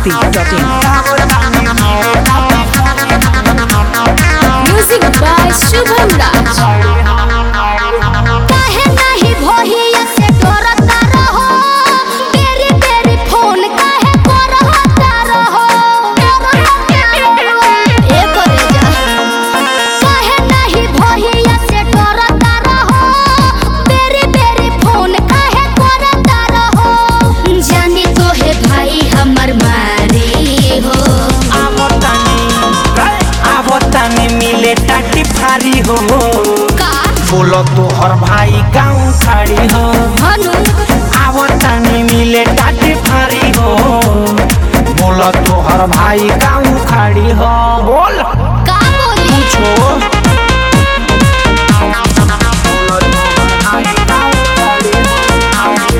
masti.in. Music by Shubham राज काहे नाही भोहिया से डरता रहो तेरी तेरी फोन काहे करता रहो ए करे जा काहे नाही भोहिया से डरता रहो तेरी तेरी फोन काहे करता रहो जानी तो है भाई हमर मारी हो आवतानी मिले टाटी फारी हो का बोलो तो हर भाई गाँव खाड़ी हो हनु आवतानी मिले टाटी फारी हो बोलो तो हर भाई गाँव खाड़ी हो बोल का बोली छो बोलो तोहर भाई गाँव खाड़ी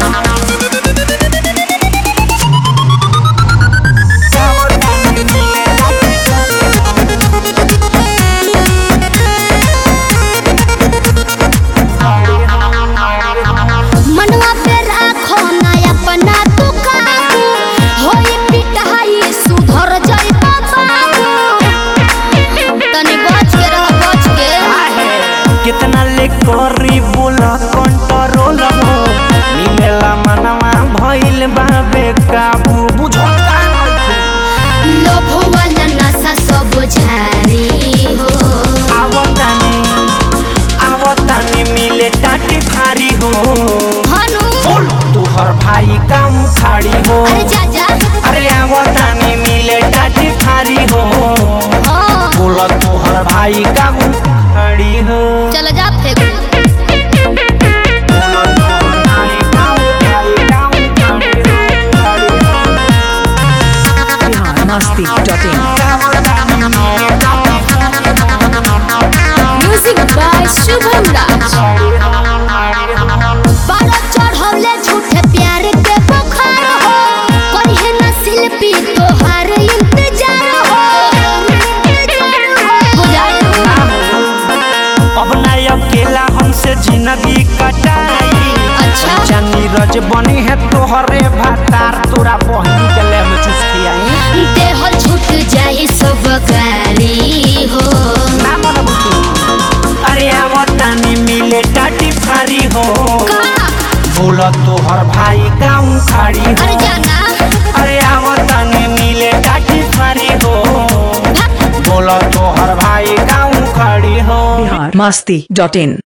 हो। आवतानी मिले टाटी मनवा पे राखो ना अपना तू काबू होई पिटाई सुधर जाई बाबू तनी बच के रह बच के कितना ले करी बोला कंट्रोल हो मिलेला मनवा भइल बाबे काबू बुझो लोभ वाला नशा सब झारी हो आवतानी आवतानी मिले टाटी फारी हो हनु बोल तू हर भाई काम खाड़ी हो अरे जा जा अरे आवतानी मिले टाटी फारी हो हाँ बोल तू हर भाई काम खाड़ी हो चल जा फेंक बोल तोहर भाई काम खाड़ी, काम खाड़ी हो, खाड़ी हो। masti.in. म्यूजिक बाय शुभम राज बारह चढ़ौले झूठे प्यार के बुखार हो करिहे ना शिल्पी तोहार इंतजार हो बुझाई अब ना अकेला हमसे जिंदगी कटाई अच्छा। अच्छा नीरज बनी है तोहरे भातार तोरा बहनी के ले में चूस खियाई देहल छूट जाई सब गारी हो ना मन बुतू अरे आवतानी मिले टाटी फारी हो का बोला तोहर भाई गाँव खाड़ी हो अरे जाना अरे आवतानी मिले टाटी फारी हो बोला तोहर भाई गाँव खाड़ी हो masti.in.